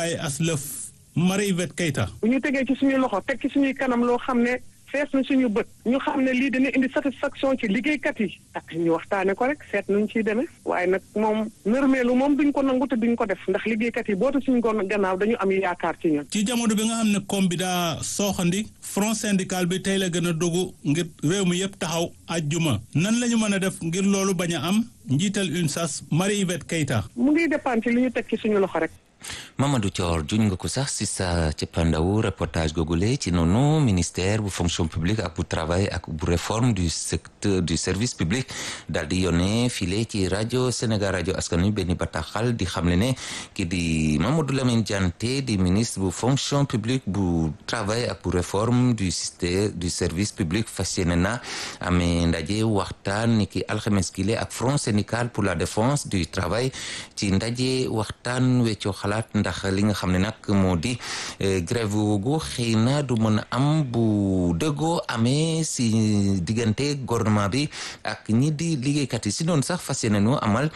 bàyyi aslëf Marie Yvette Keita bu ñu tegee ci suñuy loxo teg ci suñuy kanam loo xam ne fees na suñu bët ñu xam ne lii dina indi satisfaction ci liggéeykat yi ak ñu waxtaane ko rek seet nuñ ciy demee waaye nag moom nërmeelu moom duñ ko nangu te duñ ko def ndax liggéeykat yi bootu suñu gon gannaaw dañu am yaakaar ci ñun ci jamono bi nga xam ne koom bi daa sooxandi front syndical bi tey la gën a dogu ngir réew mi yëpp taxaw ajjuma nan la ñu mën a def ngir loolu bañ a am njiital UNSAS Marie Yvette Keita mu ngi dépendre ci li ñu teg ci suñu loxo rek Mamadou Thior juñ nga ko sax si sa cëppandawu reportage googule ci noonu ministère bu fonction publique ak bu travail ak bu réforme du secteur du service public daal di yónnee file ci rajo Sénégal rajo askan wi benn bataaxal di xamle ne ki di Mamadou Lamine Dianté di ministre bu fonction publique bu travail ak bu réforme du système du service public fas yéene na amee ndaje waxtaan ni ki alxames kile ak front syndical pour la défense du travail ci ndaje waxtaan weccoo xalaat ndax li nga xam ne nag moo di grève googu xëy na du mën a am bu dëggoo amee si diggante gouvernement bi ak ñi di liggéeykat yi si noonu sax fas yéene nu amal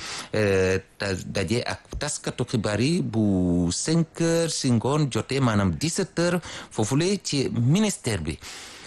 daje ak taskatu xibaar yi bu cinq heures si ngoon jotee maanaam dix-sept heures foofule ci ministère bi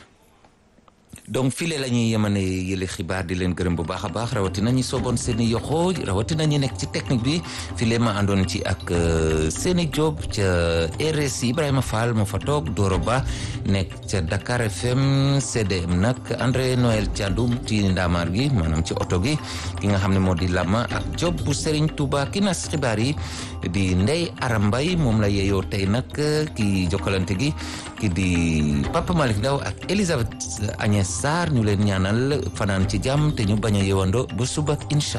donc file la ñuy yemane yële xibaar di leen gërëm bu baax a baax rawatina ñi sooboon seeni yoxoo rawatina ñi nekk ci technique bi file ma àndoon ci ak seeni job ca RSI Ibrahima Fall moo fa toog Doro Ba nekk ca Dakar FM CDM nag André Noël Thiandoum ci ndaamaar gi maanaam ci oto gi ki nga xam ne moo di Lama ak job bu Serigne Touba ki nas xibaar yi di Ndey Arambay moom la yeeyoo tey nag ki jokkalante gi ki di Papa Malick Ndaw ak Elisabeth Agnès Sarr ñu leen ñaanal fanaan ci jàmm te ñu bañ a yewando ba suba incha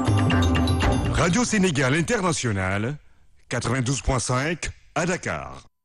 allah. Radio Sénégal International 92.5 à Dakar.